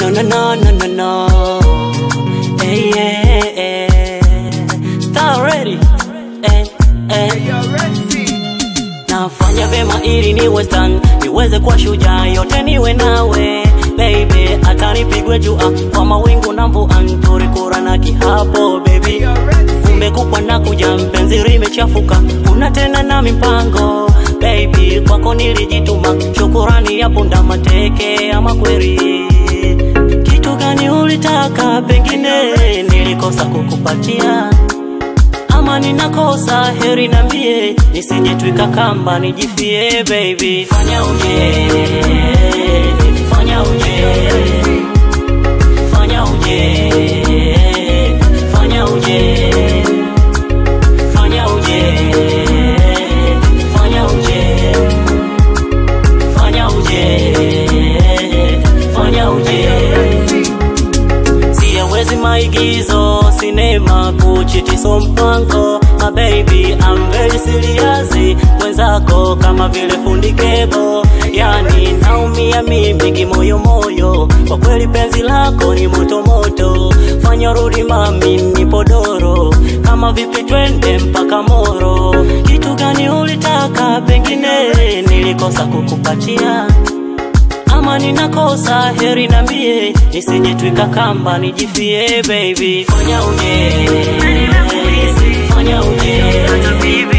no no no no no no. Hey yeah, yeah. Star ready. Eh, eh. Nafanya vema ili niwe stan, niweze kuwa shujaa, yote niwe nawe baby, hata nipigwe jua kwa mawingu na mvua, nturikura na kihapo baby, umekupwa na kuja, mpenzi limechafuka, una tena na mipango baby, kwako nilijituma, shukurani ya punda mateke ama kweli kitu gani ulitaka, pengine nilikosa kukupatia ama ninakosa, heri nambie, nisijetwika kamba nijifie baby. Fanya uje, fanya uje, fanya uje, fanya uje, fanya uje, fanya uje, fanya uje, fanya uje siyawezi maigizo sinema kuchitiso mpango my baby I'm very serious mwenzako kama vile fundi kebo yani naumia mimi kimoyomoyo kwa kweli penzi lako ni motomoto fanya rudi mami nipodoro kama vipi twende mpaka moro kitu gani ulitaka pengine nilikosa kukupatia ama ninakosa, heri nambie, nisijetwika kamba nijifie baby. Fanya uje, fanya uje, hata bibi